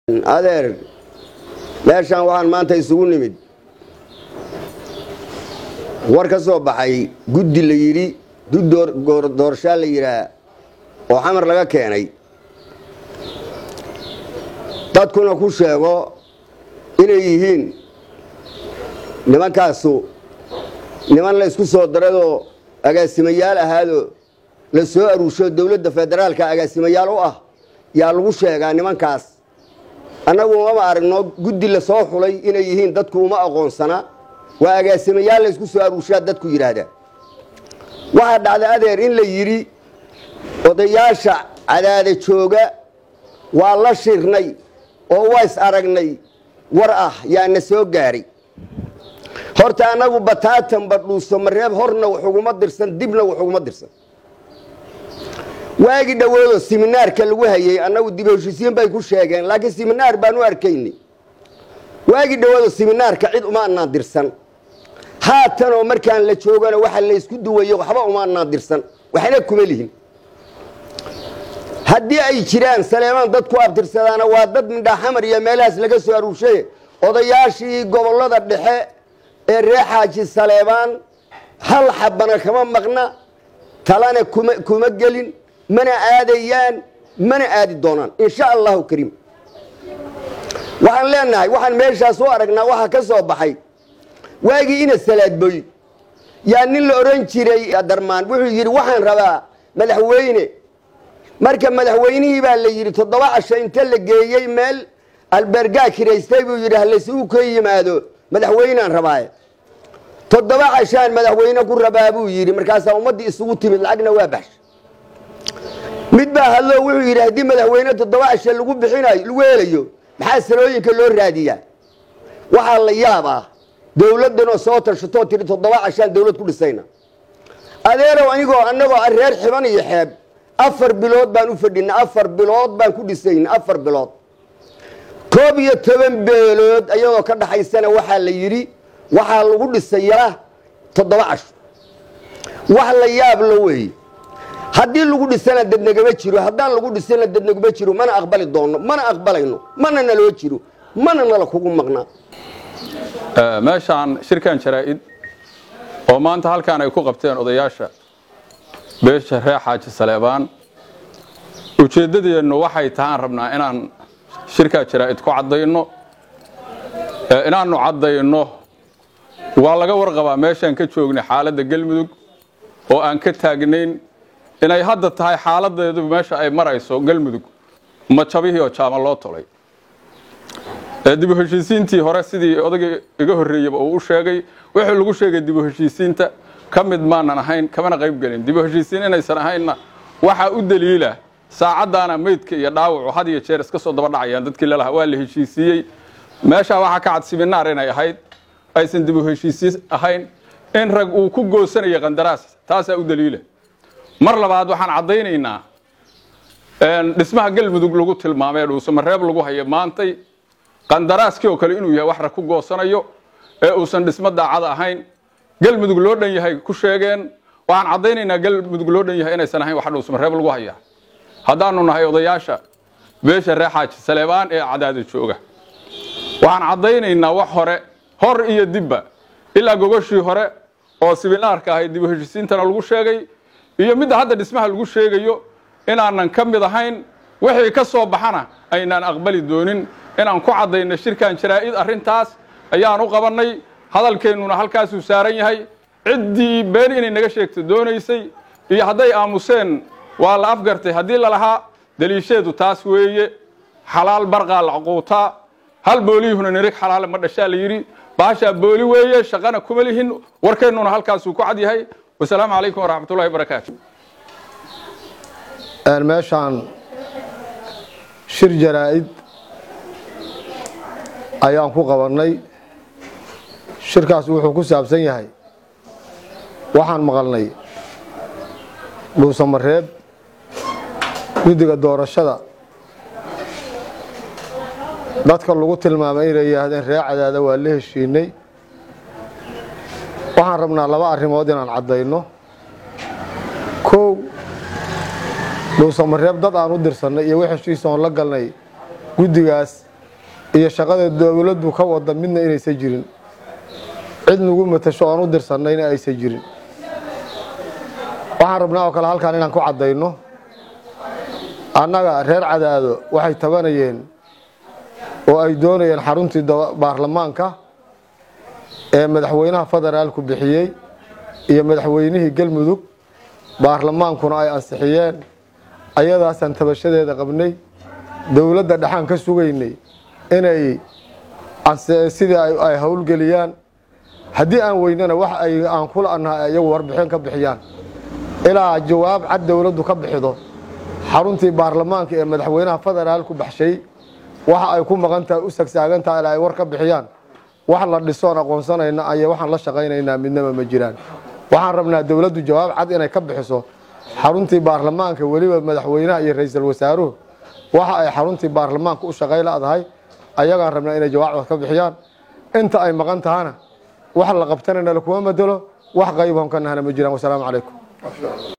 adeer meeshaan waxaan maanta isugu nimid war ka soo baxay guddi la yidhi dud doorashaa la yidhaah oo xamar laga keenay dadkuna ku sheego inay yihiin nimankaasu niman la isku soo darayoo agaasimayaal ahaadoo la soo aruusho dowladda federaalka agaasimayaal u ah yaa lagu sheegaa nimankaas annagu umama aragno guddi la soo xulay inay yihiin dadku uma aqoonsana waa agaasimayaal la isku soo aruushaa dadku yidhaahdaa waxaa dhacda adeer in la yidhi odayaasha cadaada jooga waa la shirnay oo waa is aragnay war ah yaana soo gaaray horta annagu bataatan badhuuso mareeb horna wax uguma dirsan dibna wax uguma dirsan waagi dhowoodoo siminaarka lagu hayey annagu dib heshiisiin bay ku sheegeen laakiin siminaar baan u arkaynay waagi dhowoodoo siminaarka cid uma anaan dirsan haatanoo markaan la joogana waxa la ysku duwayo waxba uma anaan dirsan waxna kuma lihin haddii ay jiraan saleemaan dad ku abtirsadaana waa dad midhaaxamar iyo meelahaas laga soo aruurshay odayaashii gobollada dhexe ee ree xaaji saleebaan hal xabana kama maqna talana kuma kuma gelin mana aadayaan mana aadi doonaan insha allahu kariim waxaan leenahay waxaan meeshaas u aragnaa waxaa ka soo baxay waagii ina salaadboy yaa nin la odhan jiray darmaan wuxuu yidhi waxaan rabaa madaxweyne marka madaxweynihii baa la yidhi toddoba casho inta la geeyey meel albergaa kiraystay buu yidhi halaysugu ka yimaado madaxweynaan rabaaye toddoba cashaan madaxweyne ku rabaa buu yidhi markaasaa ummaddii isugu timid lacagna waa baxsha mid baa hadloo wuxuu yidhi haddii madaxweyne toddoba casho lagu bixinayo lagu helayo maxaa sanooyinka loo raadiyaa waxaa la yaab ah dowladdanoo soo tashatoo tiri toddoba cashaan dowlad ku dhisayna adeerow anigoo annagoo reer xiban iyo xeeb afar bilood baan u fadhinay afar bilood baan ku dhisayna afar bilood koob iyo toban beelood ayadoo ka dhaxaysana waxaa la yidhi waxaa lagu dhisaya toddoba casho wax la yaab la weeye haddii lagu dhisana dadnagama jiro haddaan lagu dhisana dadnaguma jiro mana aqbali doonno mana aqbalayno mana naloo jiro mana nala kugu maqnaa meeshaan shirkan jaraa-id oo maanta halkaan ay ku qabteen odayaasha beesha reer xaaji saleebaan ujeeddadeennu waxay tahaan rabnaa inaan shirkaa jaraa-id ku caddayno inaannu caddayno waa laga warqabaa meeshaan ka joognay xaaladda galmudug oo aan ka taagnayn inay hadda tahay xaaladeedu meesha ay marayso galmudug majabihii oo jaama loo tolay dibu heshiisiintii hore sidii odagii iga horreeyeyba uu u sheegay wuxuu lagu sheegay dibu heshiisiinta ka mid maanan ahayn kamana qayb gelin dibu heshiisiin inaysan ahaynna waxaa u daliila saacaddaana meydka iyo dhaawacu had iyo jeer iska soo daba dhacayaan dadkii lalahaa waa la heshiisiiyey meeshaa waxaa ka cad siminaar inay ahayd aysan dibu heshiisiin ahayn in rag uu ku goosanaya qandaraas taasaa u daliila mar labaad waxaan caddaynaynaa dhismaha galmudug lagu tilmaamay dhuusamareeb lagu hayo maantay qandaraaskii oo kale inuu yahay wax rag ku goosanayo ee uusan dhismo daacada ahayn galmudug loo dhan yahay ku sheegeen waxaan caddaynaynaa galmudug loo dhan yahay inaysan ahayn wax dhuusamareeb lagu hayaa haddaanu nahay odayaasha beesha ree xaaji saleebaan ee cadaada jooga waxaan caddaynaynaa wax hore hor iyo dibba ilaa gogoshii hore oo siminaarka ahayd dibu heshiisiintana lagu sheegay iyo midda hadda dhismaha lagu sheegayo inaanan ka mid ahayn wixii ka soo baxana aynaan aqbali doonin inaan ku caddayno shirkan jaraa-id arrintaas ayaan u qabannay hadalkeennuna halkaasuu saaran yahay ciddii been inay naga sheegto doonaysay iyo hadday aamuseen waa la afgartay haddii lalahaa daliisheedu taas weeye xalaal barqaa la cuquutaa hal booliyuhuna nirig xalaale ma dhashaa la yidhi baashaa booli weeye shaqana kuma lihin warkeennuna halkaasuu ku cad yahay wasalaamu calaykum waraxmatullahi barakaatu meeshaan shir jaraa-id ayaan ku qabannay shirkaas wuxuu ku saabsan yahay waxaan maqalnay dhuusamareeb guddiga doorashada dadka lagu tilmaamay inay yihaahdeen ree cadaada waa la heshiinay waxaan rabnaa laba arrimood inaan caddayno kow dhuusamareeb dad aan u dirsannay iyo wix heshiis oon la galnay guddigaas iyo shaqada dowladdu ka wada midna inaysan jirin cid nagu matasho oon u dirsannayna aysan jirin waxaan rabnaa oo kale halkaan inaan ku caddayno annaga reer cadaado waxay tabanayeen oo ay doonayeen xaruntii baarlamaanka ee madaxweynaha federaalku bixiyey iyo madaxweynihii galmudug baarlamaankuna ay ansixiyeen ayadaasaan tabashadeeda qabnay dowladda dhexaan ka sugaynay inay sidii ay howlgeliyaan haddii aan weynana wax ay aan kula annaha iyagu warbixin ka bixiyaan ilaa jawaab cad dowladdu ka bixido xaruntii baarlamaanka ee madaxweynaha federaalku baxshay waxa ay ku maqan tahay u sagsaagantaha ilaa ay war ka bixiyaan wax la dhisoon aqoonsanayna aya waxaan la shaqaynaynaa midnaba ma jiraan waxaan rabnaa dowladdu jawaab cad inay ka bixiso xaruntii baarlamaanka weliba madaxweynaha iyo ra-iisul wasaaruhu waxa ay xaruntii baarlamaanka u shaqay la-dahay ayagaan rabnaa inay jawaab cad ka bixiyaan inta ay maqan tahana wax la qabtanayna lakuma bedelo wax qayboon ka nahna ma jiraan wasalaamu calaykum